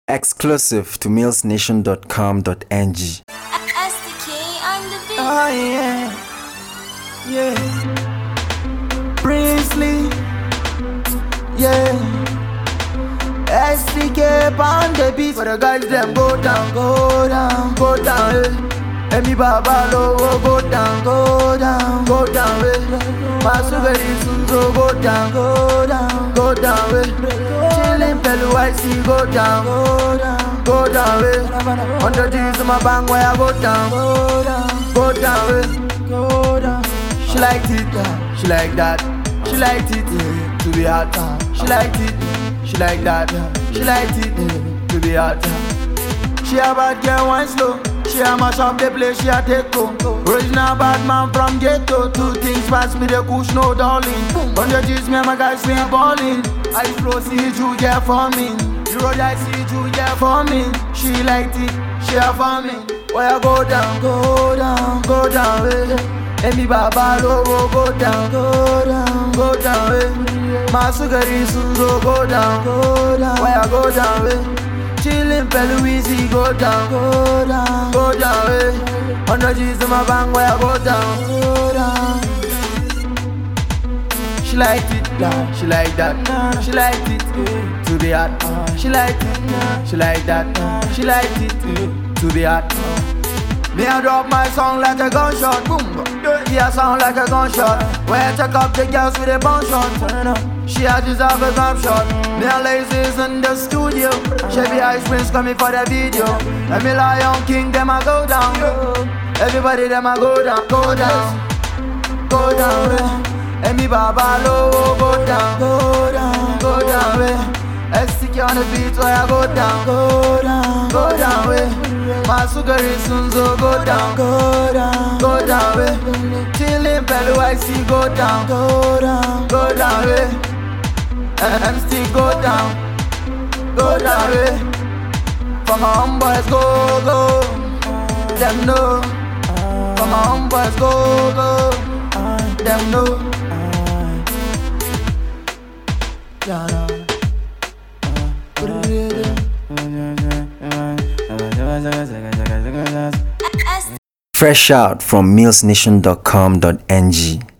Exclusive to millsnation.com.ng. SDK on the beat. Oh yeah, yeah. Princely, yeah. SDK on the beat for the guys them go down, go down, go down. Eh. Emi baba lowo go down, go down, go down. Eh. Masugari sunzo go down, go down, go down. Eh. Chillin' pelu IC go down, go down, go down. Eh. Hundred G's in my bank where I go down, go down, go down. Eh. Go down. She liked it, uh, she like that. She liked it uh, to be hot. uh, She liked it, she like that. uh, She liked it uh, to be hot. uh. She a bad girl, one slow. She a mash up the place, she a take home. Original bad man from ghetto. Two things pass me the kush, no darling. Hundred G's, me and my guys, we balling. I flow, see you, yeah, for me. The road I see you, yeah, for me. She liked it, she a for me. Why I go down, go down, go down, eh. Emi baba lowo go down, go down, go down, eh. Masugari sunzo go down, go down. Why I go down, eh. Chillin' pelu easy go down, go down, go down, eh. Hundred G's in my bank, where I go down, go down. She liked it, yeah, she like that. She liked it eh, to be hot. She liked it, she like that. She liked it eh, to be hot. Me I drop my song like a gunshot, boom. Yeah, sound like a gunshot. When I check up the girls with a bun shot, she a deserve a grab shot. Me and laces in the studio. Chevy Ice Prince coming for the video. And me Lion King, them I go down. Everybody them I go down, go down, go down. eh. And me Baba low, go down, go down, go down. eh. STK on the beat, where I go down, go down, go down. eh. Masugari Sunzo go down, go down, go down. eh. Chillin' Pelu I see go down, go down, go down. eh. I'm still go down, go down. eh. For my homeboys go go, them know. For my homeboys go go, them know. Yeah, nah. SDK. Fresh out from millsnation.com.ng.